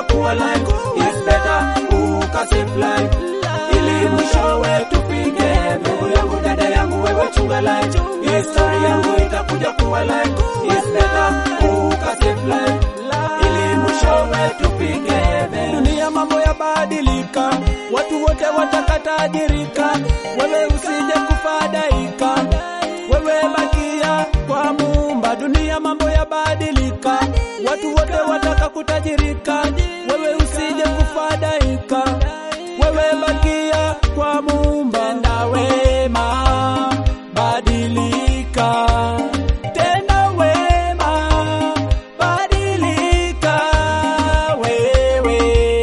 itakuja kuwa life. It's better ukasave life ili mwishowe tufike. Ndugu yangu, dada yangu, wewe chunga life, history yangu itakuja kuwa life. It's better ukasave life ili mwishowe tufike. Dunia mambo yabadilika, watu wote watakatajirika, wewe usije kufadhaika, wewe bakia kwa Muumba. Dunia mambo yabadilika, watu wote wataka kutajirika, wewe usije kufadhaika, wewe bakia kwa Muumba. Tenda wema, badilika, tenda wema, badilika, wewe,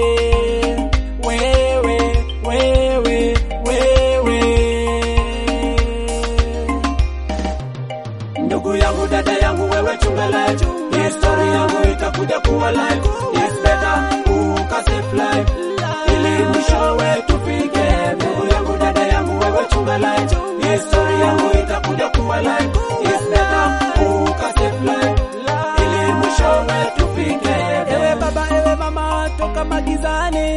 wewe, wewe, wewe. Ndugu yangu, dada yangu, wewe chunga life, history yangu itakuja kuwa life. It's better ukasave life ili mwishowe tufike. Ndugu yangu, dada yangu, wewe chunga life, history yangu itakuja kuwa life. It's better ukasave life ili mwishowe tufike. Ewe baba, ewe mama, toka magizani.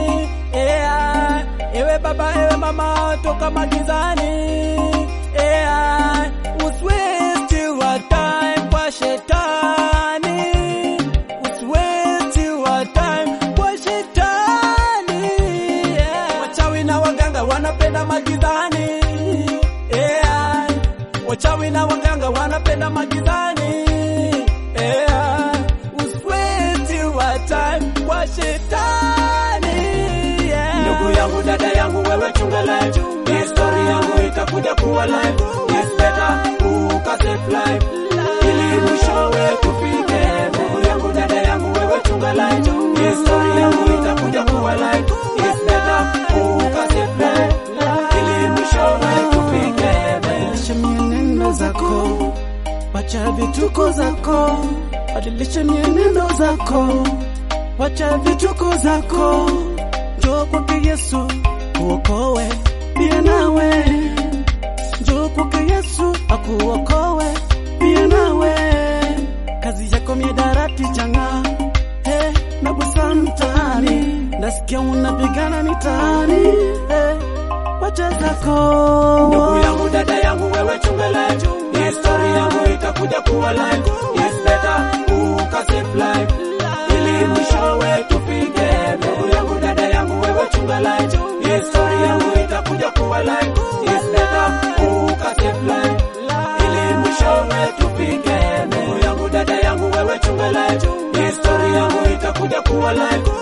Ea, ewe baba, ewe mama, toka magizani. Ea, usiwaste your time kwa shetani. Usiwaste your time kwa shetani. Yeah. Wachawi na waganga wanapenda magizani. Yeah. Wachawi na waganga wanapenda magizani. Yeah. Usiwaste your time kwa shetani. Yeah. Ndugu yangu, dada yangu, wewe chunga life. History yangu itakuja kuwa life. It's better ukasave life ili mwishowe tufike. Ndugu yangu, dada yangu, wewe chunga life. History yangu itakuja kuwa life. It's better ukasave life ili mwishowe tufike. Badilisha mienendo zako, wacha vituko zako, badilisha mienendo zako, wacha vituko zako, njoo kwake Yesu uokowe pia nawe, njoo kwake Yesu akuokowe pia nawe. Kazi yako miadarati changa hey, na busa mtaani, nasikia unapigana mitaani hey, wacha zako Ndugu yangu, dada yangu, wewe chunga life. History yangu itakuja kuwa life. It's better ukasave life ili mwishowe tufike. Ndugu yangu, dada yangu, wewe chunga life. History yangu itakuja kuwa life. It's better ukasave life ili mwishowe tufike. Ndugu yangu, dada yangu, wewe chunga life. History yangu itakuja kuwa life.